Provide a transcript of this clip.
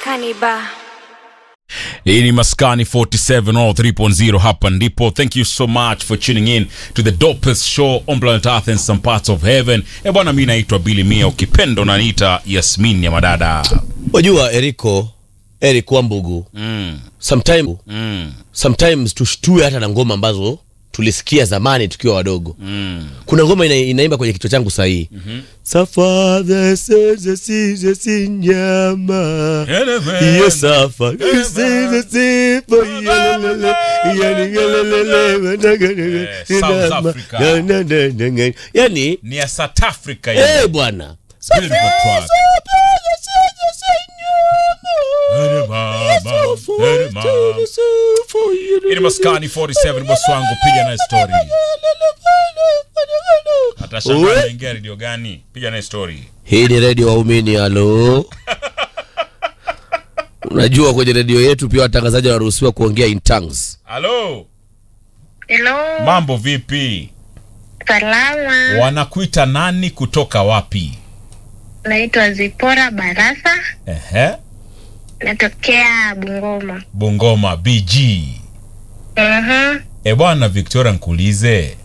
Maskani Bar. hii ni maskani 47 all 3.0 hapa ndipo thank you so much for tuning in to the dopest show on planet earth and some parts of heaven e bwana mi naitwa bili mia ukipendo naniita yasmin ya madada wajua eriko eric wambugu mm, sometime, mm, sometimes tushtue hata na ngoma ambazo tulisikia zamani tukiwa wadogo mm. kuna ngoma ina, inaimba kwenye kichwa changu sahii mm-hmm. safadha seze size si nyama Iyo safa size sipo yelelele yani yelelele wanagalele Eh, South nyama. Africa. Na, na, na, na, na. yani ni ya south africa eh yeah. bwana Beautiful track. Ere mama, ere mama. Hii ni maskani 47 bosi wangu piga naye story hata shamba Uwe. naingia redio gani piga naye story hii ni redio waumini halo unajua kwenye redio yetu pia watangazaji wanaruhusiwa kuongea in tongues halo Hello, mambo vipi salama. wanakuita nani kutoka wapi Naitwa Zipora Barasa, Ehe. natokea Bungoma. bungoma bg Mhm. e bwana victoria nkuulize